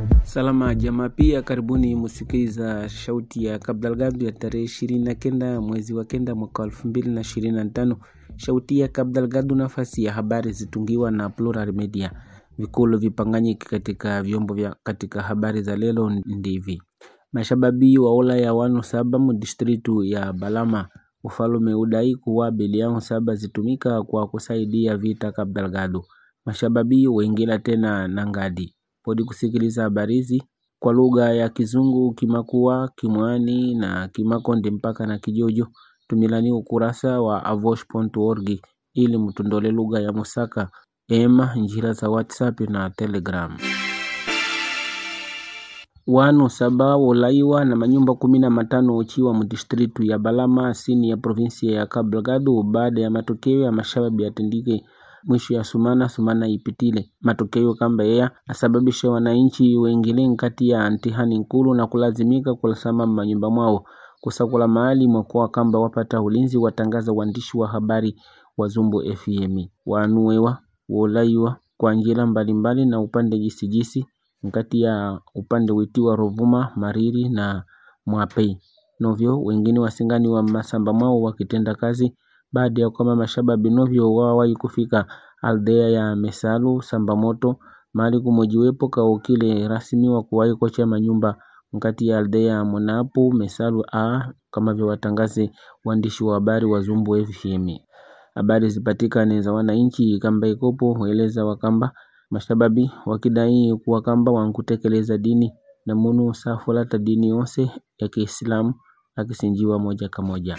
Salama jamaa, pia karibuni musikiliza shauti ya Kabdalgadu ya tarehe ishirini na kenda mwezi wa kenda mwaka elfu mbili na ishirini na tano. Shauti ya Kabdalgadu, nafasi ya habari zitungiwa na Plural Media. Vikulu vipanganyiki katika vyombo vya katika habari za lelo ndivi mashababi wa ola ya wanu saba mu distritu ya Balama ufalume udai kuwa bilioni saba zitumika kwa kusaidia vita Kabdalgadu. Mashababi wengila tena nangadi podi kusikiliza habari hizi kwa lugha ya Kizungu, Kimakua, Kimwani na Kimakonde mpaka na Kijojo. Tumilani ukurasa wa avosh.org ili mtundole lugha ya Musaka ema njira za WhatsApp na Telegram. Wanu saba wolaiwa na manyumba kumi na matano uchiwa mudistritu ya Balama asini ya provinsia ya Kabelgadu baada ya matokeo ya mashababi yatendike mwisho ya sumana sumana ipitile matokeo kamba yeye asababisha wananchi wengine nkati ya ntihani nkulu na kulazimika kulasama manyumba mwao kusakula mahali mwakoa kamba wapata ulinzi watangaza waandishi wa habari wa Zumbu FM wanuewa wolaiwa kwa njira mbalimbali na upande jisijisi nkati ya upande witiwa Rovuma Mariri na Mwapei novyo wengine wasingani wa masamba mwao wakitenda kazi baada ya kwamba mashababi novyo wawahi kufika aldea ya Mesalu Sambamoto mahali kumojiwepo kaukile rasmi wa kuwahi kocha manyumba mkati ya aldea ya Monapu Mesalu a kama vyo watangaze waandishi wa habari wa Zumbu FM. Habari zipatikane za wananchi kamba ikopo hueleza wakamba mashababi wakidai kuwa kamba wankutekeleza dini na munu safulata dini yose ya Kiislamu akisinjiwa moja kwa moja.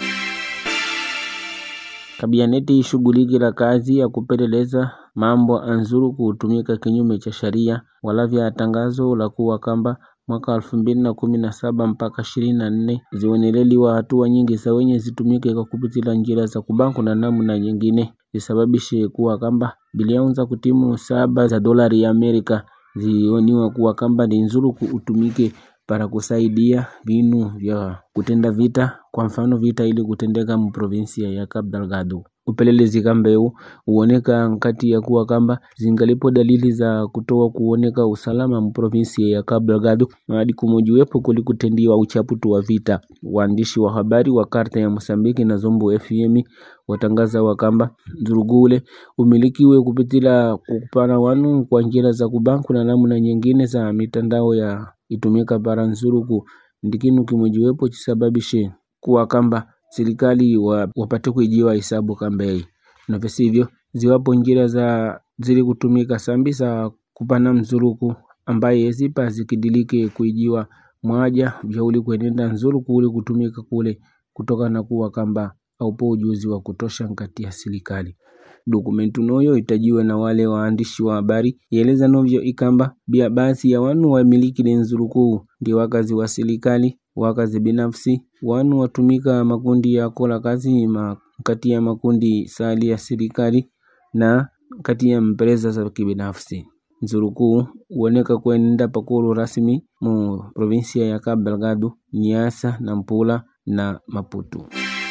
Kabianeti ishughuliki la kazi ya kupeleleza mambo anzuru kutumika kinyume cha sharia walavya tangazo la kuwa kamba mwaka elfu mbili na kumi na saba mpaka ishirini na nne zioneleliwa hatua nyingi za wenye zitumike kwa kupitila njira za kubanku na namna nyingine zisababishe kuwa kamba bilioni za kutimu saba za dolari ya Amerika zioniwa kuwa kamba ni nzuru kuutumike para kusaidia vinu vya kutenda vita, kwa mfano vita ili kutendeka mu provinsia ya Cabo Delgado. Upelelezi kambeu uoneka nkati ya kuwa kamba zingalipo dalili za kutoa kuoneka usalama mu provinsia ya Cabo Delgado hadi kumojiwepo kulikutendiwa uchaputu wa vita. Waandishi wa habari wa karta ya Mosambiki na Zombo FM watangaza wakamba Nzurugule umilikiwe kupitila kukupana wanu kwa njira za kubanku na namna nyingine za mitandao ya itumika bara nzuruku ndikinu kimojiwepo chisababishe kuwa kamba serikali wa, wapate kuijiwa hisabu kambei na visivyo ziwapo njira za zili kutumika sambi za kupana mzuruku ambaye zipa zikidilike kuijiwa mwaja vyauli kuenenda nzuruku uli kutumika kule kutoka na kuwa kamba aupo ujuzi wa kutosha nkati ya serikali dokumentu noyo itajiwe na wale waandishi wa habari yeleza novyo ikamba bia basi ya wanu wamiliki lenzurukuu ndi wakazi wa serikali wakazi binafsi wanu watumika makundi ya kola kazi ma, kati ya makundi sali ya serikali na kati ya mpresa za kibinafsi nzurukuu uoneka kuenda pakulu rasmi mu provinsia ya Cabo Delgado, Niassa, Nampula na Maputo.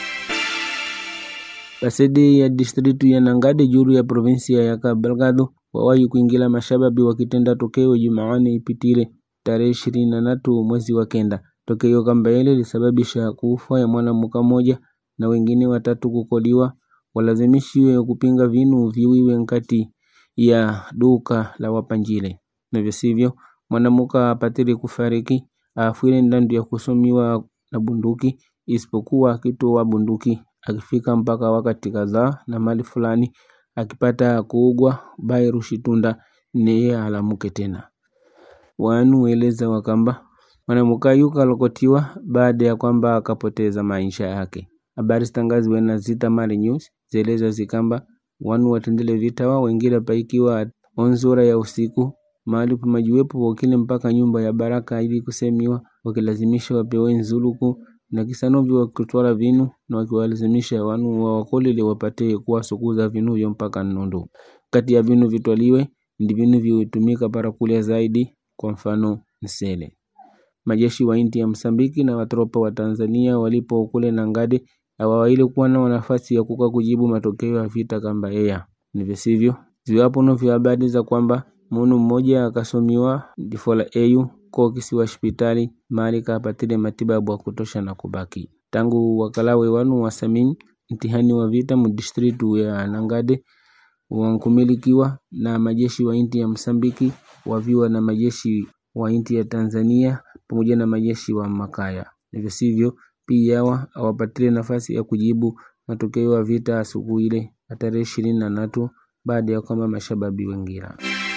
Basedi ya distritu ya Nangade juru ya provinsia ya Cabo Delgado wawahi kuingila mashababi wakitenda tokeo Jumaane ipitile tarehe ishirini na tatu mwezi wa kenda. Tokeo kamba ile lisababisha kufa ya mwanamuka moja na wengine watatu kukoliwa, walazimishiwe kupinga vinu viwiwe nkati ya duka la wapanjile na visivyo mwanamuka apatile kufariki afwile ndandu ya kusomiwa na bunduki isipokuwa akitoa bunduki akifika mpaka wakati kadhaa na mali fulani akipata kuugwa bairu shitunda niye alamuke tena wanu weleza wakamba mwanamuka yuka lokotiwa baada ya kwamba akapoteza maisha yake habari zitangaziwe na Zita Mali News zeleza zikamba wanu watendele vita wao wengine paikiwa onzura ya usiku mahali pamajiwepo wakile mpaka nyumba ya baraka ili kusemiwa wakilazimisha wapewe nzuluku na kisanovyo wakitwala vinu na wakiwalazimisha wanu wa wakolile wapate kuwasukuza vinu vyo mpaka nondo kati ya vinu vitwaliwe ndi vinu vitumika para kulia zaidi kwa mfano nsele majeshi wa inti ya Msambiki na watropa wa Tanzania walipo kule Nangade hawawaili kuwa na nafasi ya kuka kujibu matokeo ya vita kamba eya ni visivyo ziwapo no vya habari za kwamba munu mmoja akasomiwa difola eyu ko kisiwa hospitali mali kapatile matibabu ya kutosha na kubaki tangu wakalawe wanu wasamin mtihani wa vita mu distritu ya Nangade wankumilikiwa na majeshi wa inti ya Msambiki waviwa na majeshi wa inti ya Tanzania pamoja na majeshi wa Makaya. Hivyo sivyo pia yawa awapatile nafasi ya kujibu matokeo ya vita siku ile ya tarehe ishirini na tatu baada ya kwamba mashababi wengira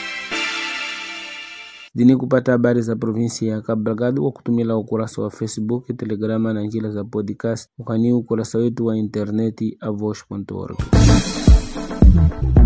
zini kupata habari za provinsi ya Cabo Delgado kwa kutumila ukurasa wa Facebook, Telegrama na njila za podcast, ukani ukurasa wetu wa interneti avosh.org.